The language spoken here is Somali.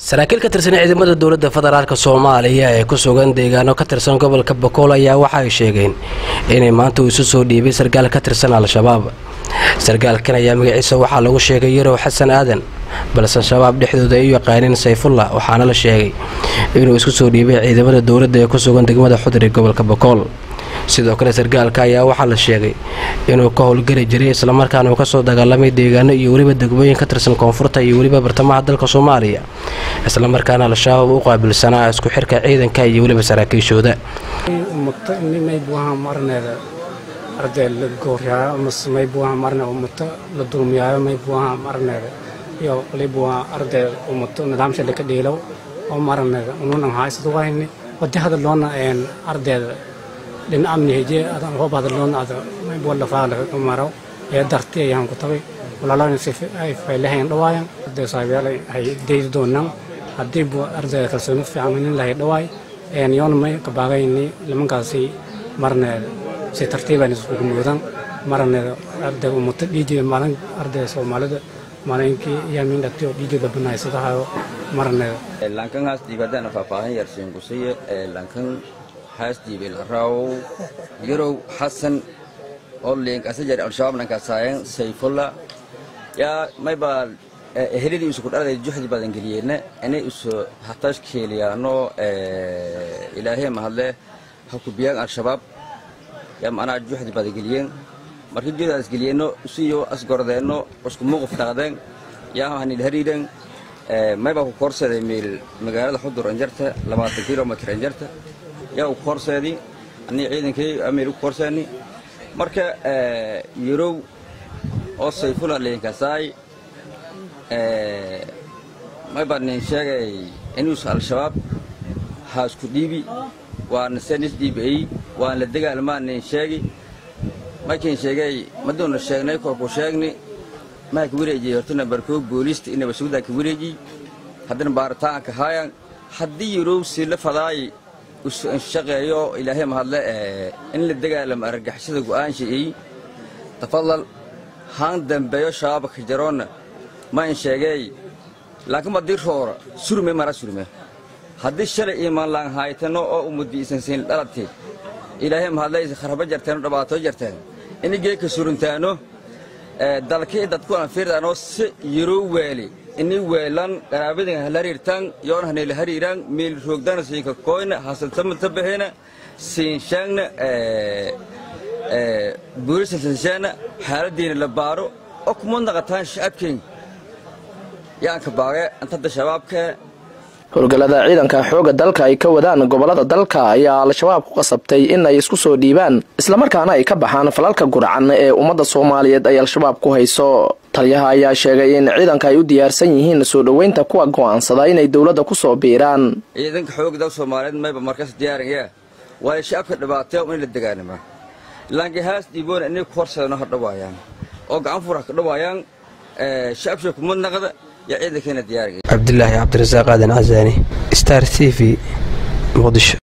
saraakiil ka tirsan ciidamada dowladda federaalk soomaaliya ee ku sugan deegaano ka tirsan gobolka bakool ayaa waxa ay sheegeen inay maanta uu isu soo dhiibay sarkaal ka tirsan al-shabaab sarkaalkan ayaa magaciisa waxaa lagu sheegay yarow xasan aadan balse shabaab dhexdooda ay u yaqaaneen sayfullah waxaana la sheegay inuu isku soo dhiibay ciidamada dowladda ee ku sugan degmada xudur ee gobolka bakool sidoo kale sarkaalka ayaa waxaa la sheegay inuu ka howlgeli jiray islamarkaana uu kasoo dagaalamay deegaano iyo weliba degmooyin ka tirsan koonfurta iyo weliba bartamaha dalka soomaaliya islamarkaana al-shabaab u qaabilsanaa isku xirka ciidanka iyo weliba saraakiishooda ummato nimay buaha marneeda arday la gooryayo mase may buaha marne ummato la dulmiyaayo may buaha marneeda iyo li buaha arday ummato nidaamsha laka dhiilow oo marneeda ununan haysad wayni wadi hadaloona ardayda dhin amni heje adan hoob hadaloona ada may bua lafaala maraw ee darti ayaan ku tabay walaalana si ay faylahayn dhawaayan arday saabiyaal ay deydi doonaan haddii bu ardayda kalsooni fiican nin lahay dhawaay yoona may kabaagayni nimankaasi marneeda si tartiiban iskugu muudan marneeda arday ummato dhiijeeda maalin ardayda soomaalida maalinkii yaamin dhagtiyo dhiijeeda banaysadahayo marneeda lankan haas dhiibadana faahfaahin yar siinkusiye lankan haas dhiibe laraaw yarow xasan oo liinkasajar al-shabaab nankasaayan sayfulla yaa mayba ehelidii isu kudhalada juxdi badan geliyeenna inay isu hatash keeliyaano ilaahee mahadle ha kubiyaan al-shabaab yaa macnaha juxdi badan geliyeen markii juhdaas geliyeenno isiyo asgordeenno isku muuquf dhaqdeen yaa hanil hariiren mayba ku koorseeday meel magaalada xudur anjarta labaatan kilomitr anjarta yaa ku koorseedi anii ciidankii ameel ku koorseeni marka yarow oo sayfula liinkasaay mayba nin sheegay inuusa al-shabaab ha isku dhiibi waana senis dhiibiay waan la dagaalmaa nin sheegi markiin sheegay maduuna sheegnay korku sheegni maha ka wareejiyey hortana barkoog booliista inaba sugdaa ka wareejiy haddana baaritaanka haayan haddii yarow si la fadaay shaqeeyo ilaahay mahadle in la dagaalamo argagixisada go'aanshaey tafadal haan dambeeyo shabaabka jaroonna ma in sheegay laakiin haddii roora surme mara surme haddii shalay iimaan laan haaytano oo umudi isan siin dhalate ilaahay mahadle kharaba jarteeno dhabaatoo jarteen ini geeka suruntaano dalkii dadku aan fiirdaano si yaroo weeli ini weelan qaraabadin hala hariirtaan yoon hanayla hariiraan meel roogdana siinka koyna hasantamata baxeena siin shaangna buurisa sinshaana xaaladiina la baaro oo kuma naqataan shacabkeen yaanka baage antadda shabaabka howlgallada ciidanka xoogga dalka ay ka wadaan gobollada dalka ayaa al-shabaab ku qasabtay in ay isku soo dhiibaan islamarkaana ay ka baxaan falalka gurcan ee ummadda soomaaliyeed ay al-shabaab ku hayso taliyaha ayaa sheegay in ciidanka ay u diyaarsan yihiin soo dhoweynta kuwa go'aansada inay dowladda ku soo biiraan ciidanka xoogga dalka soomaaliyeed mayba markaas diyaaraya waayo shacabka dhibaataya in la degaanima laanki haas dhiiboona inay ku horseedano ha dhawaayaan oo gacan fur ha ka dhawaayaan shacabsha kumad naqda yaa ciidankeena diyaaraya cabdilaahi cabdirasaaq aadan casaani star t v muqdisho